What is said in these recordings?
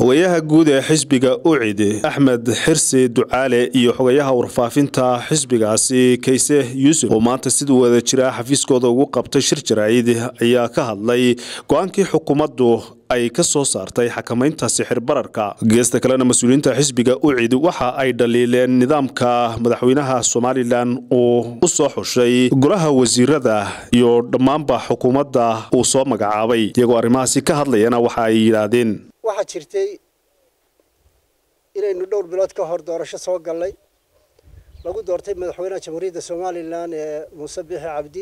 xogayaha guud ee xisbiga ucid axmed xirsi ducaale iyo xogayaha warfaafinta xisbigaasi kayse yuusuf oo maanta siduu wada jira xafiiskooda ugu qabtay shir jaraa'id ayaa ka hadlay go-aankii xukuumaddu ay ka soo saartay xakamaynta sixir bararka geesta kalena mas-uuliyiinta xisbiga ucid waxa ay dhaliileen nidaamka madaxweynaha somalilan uu u soo xushay golaha wasiirada iyo dhammaanba xukuumadda uu soo magacaabay iyagoo arrimahaasi ka hadlayana waxa ay yidhaahdeen waxaa jirtay inaynu dhowr bilood ka hor doorasho soo gallay lagu doortay madaxweynaha jamhuuriyadda somalilan ee muuse biixi cabdi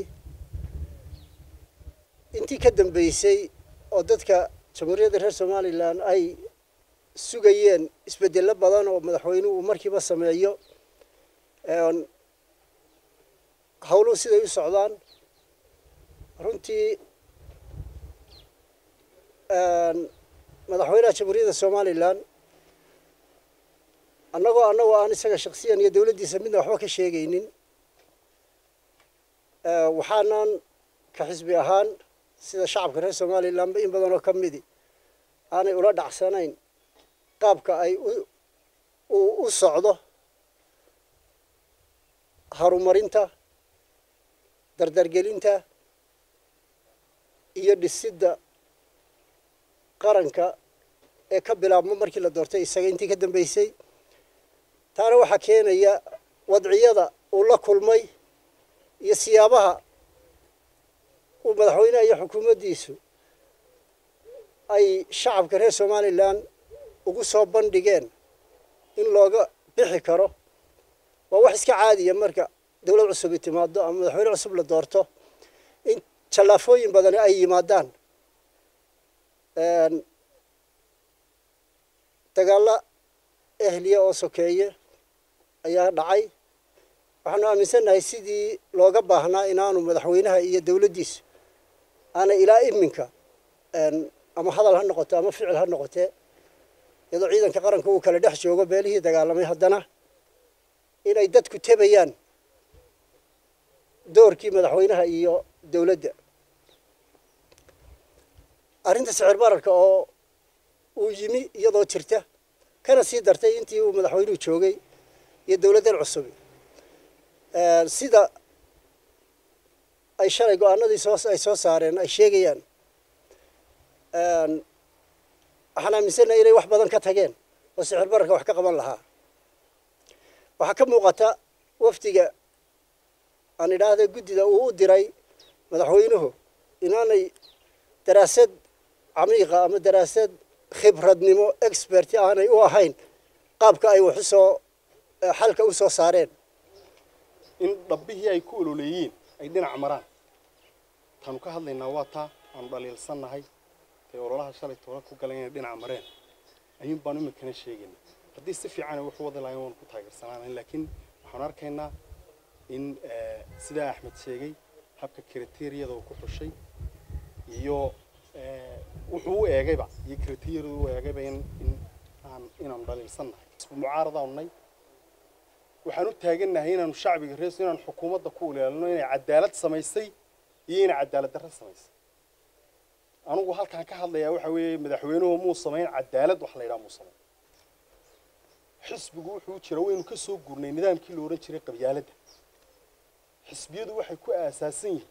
intii ka dambeysay oo dadka jamhuuriyadda reer somalilan ay sugayeen isbedello badan oo madaxweynuhu uu markiiba sameeyo howluhu siday u socdaan runtii madaxweynaha jamhuuriyadda somalilan annagoo annagoo aan isaga shaksiyan iyo dowladdiisa midna waxba ka sheegaynin waxaanan ka xisbi ahaan sida shacabka reer somalilanba in badan oo ka midi aanay ula dhacsanayn qaabka ay u socdo horumarinta dardargelinta iyo dhisidda qaranka ee ka bilaabmo markii la doortay isaga intii ka dambeysay taana waxaa keenaya wadciyada uu la kulmay iyo siyaabaha uu madaxweyneha iyo xukuumaddiisu ay shacabka reer somalilan ugu soo bandhigeen in looga bixi karo waa wax iska caadiya marka dowlad cusubi timaado ama madaxweyne cusub la doorto in jallaafooyin badani ay yimaadaan dagaalla ehliya oo sokeeye ayaa dhacay waxaanu aaminsannahay sidii looga baahnaa inaanu madaxweynaha iyo dowladdiisu aanay ilaa iminka ama hadal ha noqoto ama ficil ha noqotee iyadoo ciidanka qaranka uu kala dhex joogo beelihii dagaalamay haddana inay dadku tebayaan doorkii madaxweynaha iyo dowladda arrinta sicir bararka oo uu yimi iyadoo jirta kana sii dartay intii uu madaxweynuhu joogay iyo dowladdan cusubi sida ay shalay go-aanadii soo ay soo saareen ay sheegayaan waxaan aaminsannahay inay wax badan ka tageen oo sicir bararka wax ka qaban lahaa waxaa ka muuqata wafdiga aan idhaahda guddida uu u diray madaxweynuhu inaanay daraasad camiiqa ama daraasad khibradnimo expert aanay u ahayn qaabka ay wax usoo xalka u soo saareen in dhabbihii ay ku ololeeyeen ay dhinac maraan taanu ka hadlaynaa waa taa aanu dhaliilsannahay tay ololaha shalay toola ku galan inay dhinac mareen ayuun baanu iminkana sheegayna haddii si fiican ay wax u wadi lahayn waanu ku taageersanaanayn laakiin waxaanu arkaynaa in sidaa axmed sheegay habka kriteriyada uu ku xushay iyo wuxuu u eegayba iyo kriteriyada u eegayba in in aan inaanu dhaliilsannahay mucaaradaanu nay waxaan u taagannahay inaanu shacbiga rees inaanu xukuumadda ku ilaalino inay cadaalad samaysay iyo inay cadaalad darro samaysay anugu halkaan ka hadlayaa waxa weeye madaxweynuhu muu samayn cadaalad wax la yidhaha muu samayn xisbigu wuxuu jira waynu ka soo gurnay nidaamkii la odhan jiray qabyaaladda xisbiyadu waxay ku aasaasan yihiin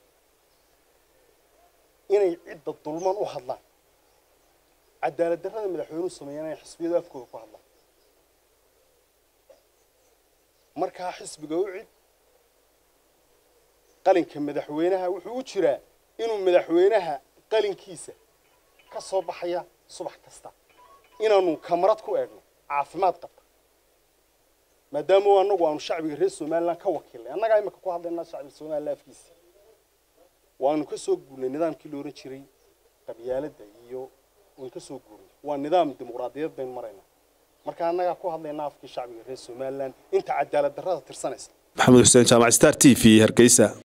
inay cidda dulman u hadlaan cadaalad darrada madaxweynuhu sameeyaan inay xisbiyadu afkooda ku hadlaan markaa xisbiga u cid qalinka madaxweynaha wuxuu u jiraa inuu madaxweynaha qalinkiisa ka soo baxaya subax kasta inaanu kamarad ku eegno caafimaad qabta maadaama anagu aanu shacbiga reer somalilan ka wakiilnay annagaa imika ku hadlaynaa shacbiga somalilan afkiisa waanu ka soo guurnay nidaamkii la ohan jiray qabyaaladda iyo waan ka soo guurnay waa nidaam dimuqraadiyad baynu maraynaa marka annagaa ku hadlaynaa afkii shacbiga reer somalilan inta cadaalad darrada tirsanaysa maxamed xuseen jaamac star t v hargeysa